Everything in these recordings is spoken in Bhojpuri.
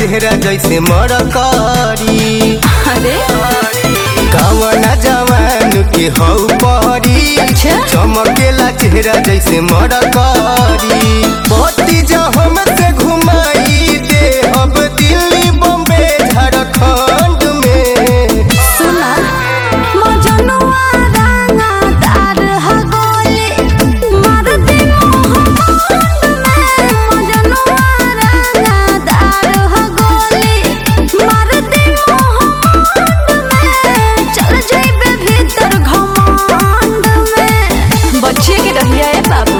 चेहरा जैसे मरकरी अरे कवना जवान के हौ परी अच्छा। चमकेला चेहरा जैसे मरकरी बत्ती जो हमसे घुमाई दे अब दिल्ली बम्बे झारखंड में सुना मजनुआ राना तार ह गोली मार दे मोहम्मद में मजनुआ राना तार ह गोली मार दे मोहम्मद में चल जइबे भीतर घमंड में बच्चे के रहिया ए बाबू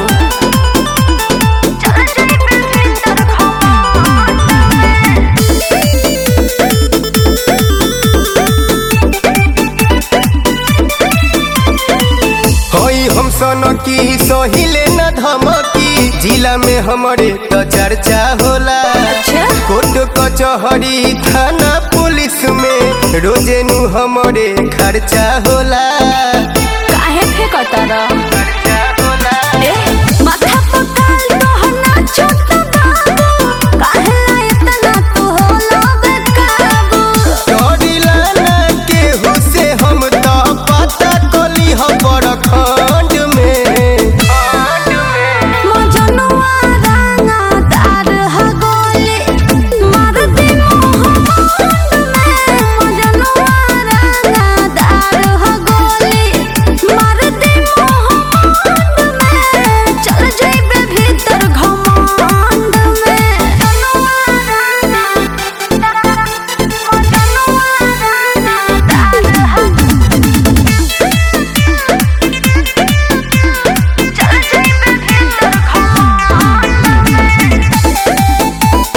चल जइबे भीतर घमंड में होई हम सन की सहिले न धमकी जिला में हमरे तो चर्चा होला अच्छा। कोर्ट कचहरी थाना पुलिस में रोजे नु हमरे खर्चा होला काहे फेंकता रह खर्चा होला ए माथा पकाल तोहर नाचत बाबू काहे इतना तू होला बेकाबू डरिला ना केहू से हम तो पता कली हम खंड में मजनुआ राना तार ह गोली मार दे मोहम्मद में मजनुआ राना तार ह गोली मार दे मोहम्मद में चल जइबे भीतर घमंड में मजनुआ राना मजनुआ राना तार ह चल जइबे भीतर घमंड में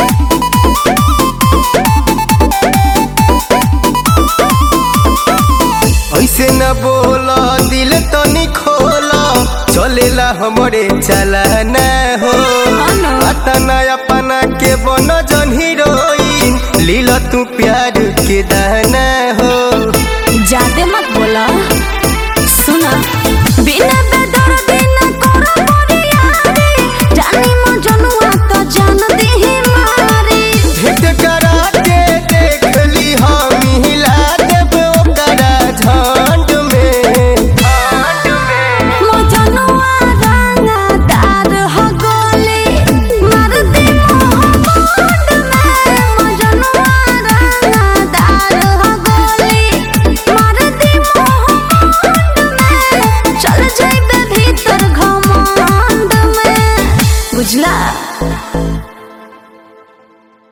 ऐसे न बोला दिल तो खोला चलेला हमरे चलाना हो अनु। अतना अपना के बन जन हीरोइन लीला तू प्यार के दाना हो जादे मत बोला सुना बिना बेदर्दी न करो मोरियारी जानी मो जनुआ तो जान देही मारी भेंट करा के देख ली हम हिला देब ओकरा झंड में मो जनुआ राना तार ह गोली मार दे मोहम्मद में मो जनुआ राना तार ह गोली मार दे मोहम्मद में चल जइबे भीतर घमंड में बुझला